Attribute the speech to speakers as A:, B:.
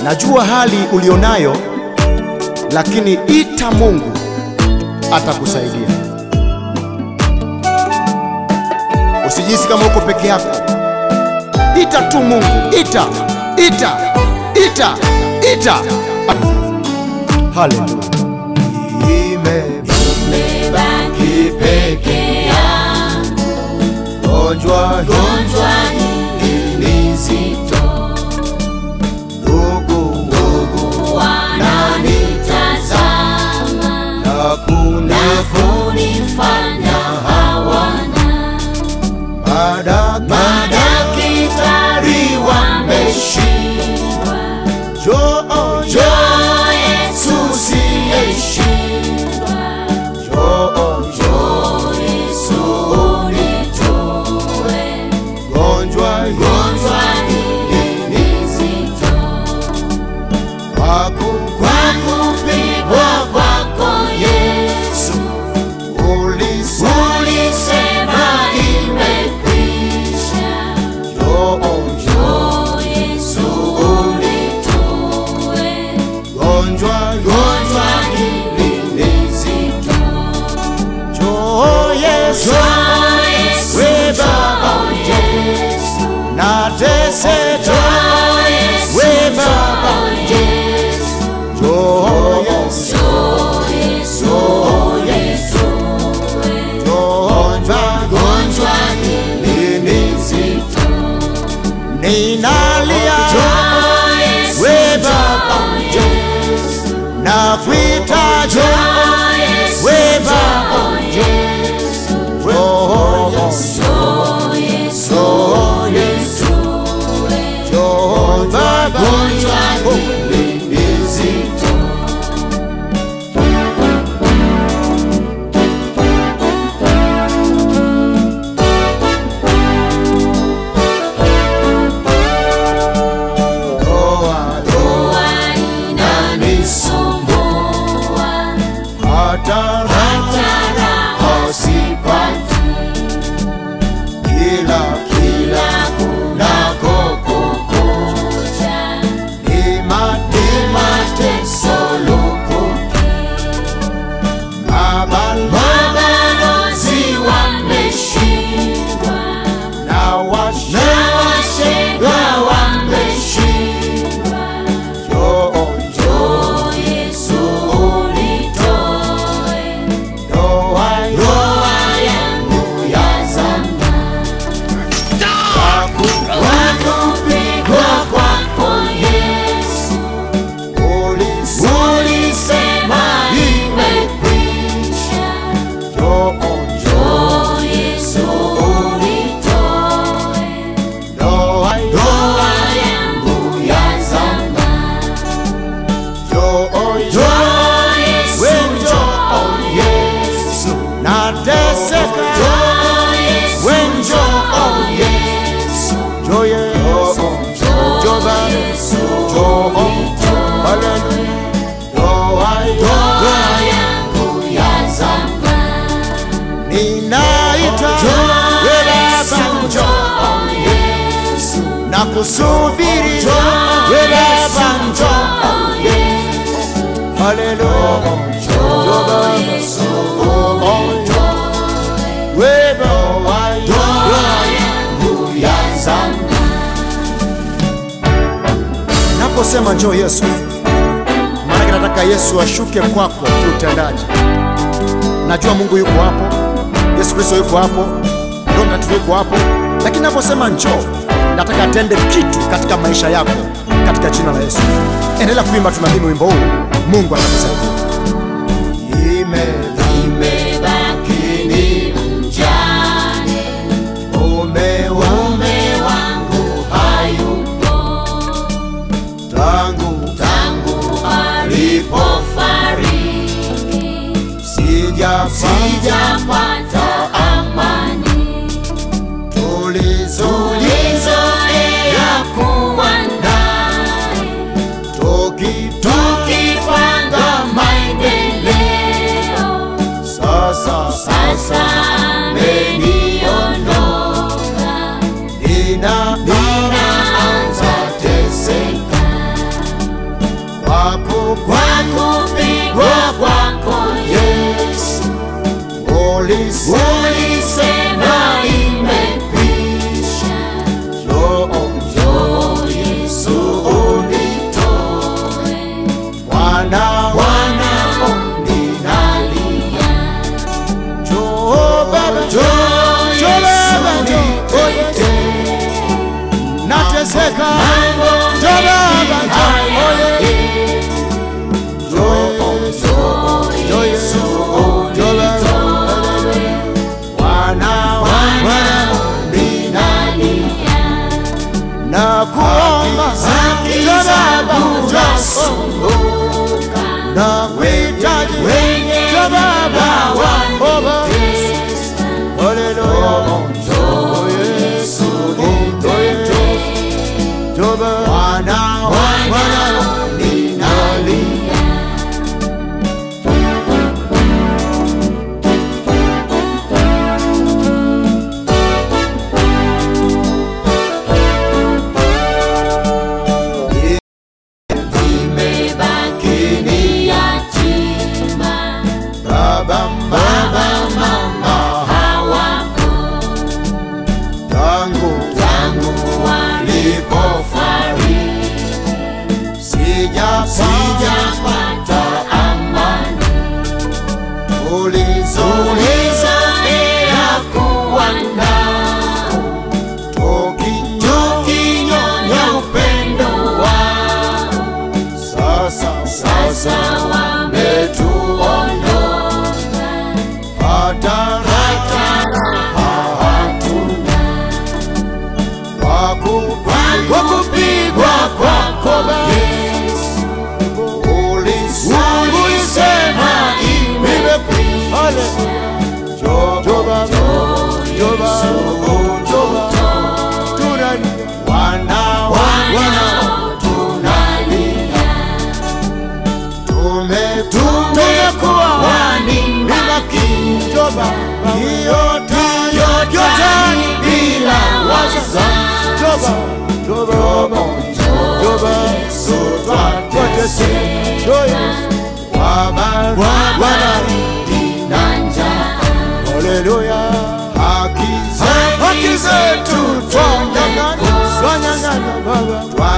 A: Najua hali ulionayo, lakini ita Mungu atakusaidia. Usijisi kama uko peke yako, ita tu Mungu, ita, ita, ita, ita. Haleluya.
B: Nimebaki peke yangu,
A: Gonjwa
B: gonjwa hili zito,
A: ndugu
B: wananitazama
A: hakuna
B: na kunifanya hawana. Madaktari wameshindwa,
A: Njoo,
B: njoo Yesu siyeshindwa,
A: njoo,
B: njoo Yesu unitoe
A: gonjwa
B: gonjwa hili ni zito.
A: wako
B: Kwa kupigwa kwako Yesu,
A: ulisa
B: ulisema imekwisha.
A: njoo,
B: Njoo Yesu unitoe
A: gonjwa
B: gonjwa hili ni zito.
A: njoo Yesu
B: Njoo Yesu,
A: We
B: njoo
A: Baba.
B: Yesu,
A: nateseka
B: njoo Yesu,
A: We Baba.
B: njoo Yesu.
A: njoo Yesu
B: Njoo Yesu, Yesu,
A: gonjwa
B: gonjwa hili ni zito.
A: ninalia
B: Njoo Yesu,
A: We Baba.
B: njoo Yesu,
A: na kuita njoo
B: njoo Yesu,
A: We Baba.
B: njoo Yesu,
A: njoo
B: njoo Yesu, Yesu,
A: njoo Baba
B: gonjwa hili ni zito.
A: ndoa
B: Ndoa inanisumbua,
A: hata
B: hata raha sipati.
A: kila
B: Kila kunakokucha,
A: imani
B: ni mateso lukuki. Mabalozi wameshindwa,
A: na washa
B: na washenga wameshindwa.
A: njoo
B: Njoo Yesu unitoe,
A: ndoa
B: ndoa yangu ya zamani. Kwa kupigwa kwako Yesu,
A: ulisa
B: ulisema imekwisha.
A: njoo
B: Njoo Yesu unitoe,
A: ndoa
B: ndoa yangu ya zamani.
A: njoo
B: Njoo Yesu, njoo Yesu,
A: nateseka
B: njoo Yesu,
A: We
B: njoo Yesu,
A: njoo Yesu
B: njoo Yesu unitoe,
A: haleluya ndoa
B: ndoa yangu ya zamani.
A: ninaita we Baba njoo
B: Yesu,
A: na kusubiri we Baba njoo haleluya njoo Baba
B: Yesu
A: we Baba
B: yangu ya zamani.
A: Naposema njoo Yesu, maana nataka Yesu ashuke kwako kiutendaji. Najua Mungu yuko hapo, Yesu Kristo yuko hapo, Roho Mtakatifu yuko hapo, lakini naposema njoo, nataka atende kitu katika maisha yako katika jina la Yesu. Endelea kuimba, tunadhini wimbo huu, Mungu atakusaidia.
B: Nimebaki ni mjane,
A: Umewa
B: mume wangu hayupo,
A: tangu
B: tangu alipofariki
A: sijapata
B: sijapata amani.
A: tulizo
B: Tulizoea kuwa naye,
A: tukitoka
B: tukipanga maendeleo
A: tangu
B: tangu walipofariki
A: sijapata
B: amani
A: ulizo
B: ulizoea kuwa nao tukinyonya upendo wao
A: sasa
B: sasa wametuondoka
A: hata
B: hata raha hatuna kwa kupigwa kwako Yesu ulisema imekwisha wanaotunalia tumekuwa wanimaki yotani bila wazazi Yesu twateseka wabaridi na njaa
A: Haleluya,
B: haki zetu twanyang'anya
A: twanyang'anya Baba,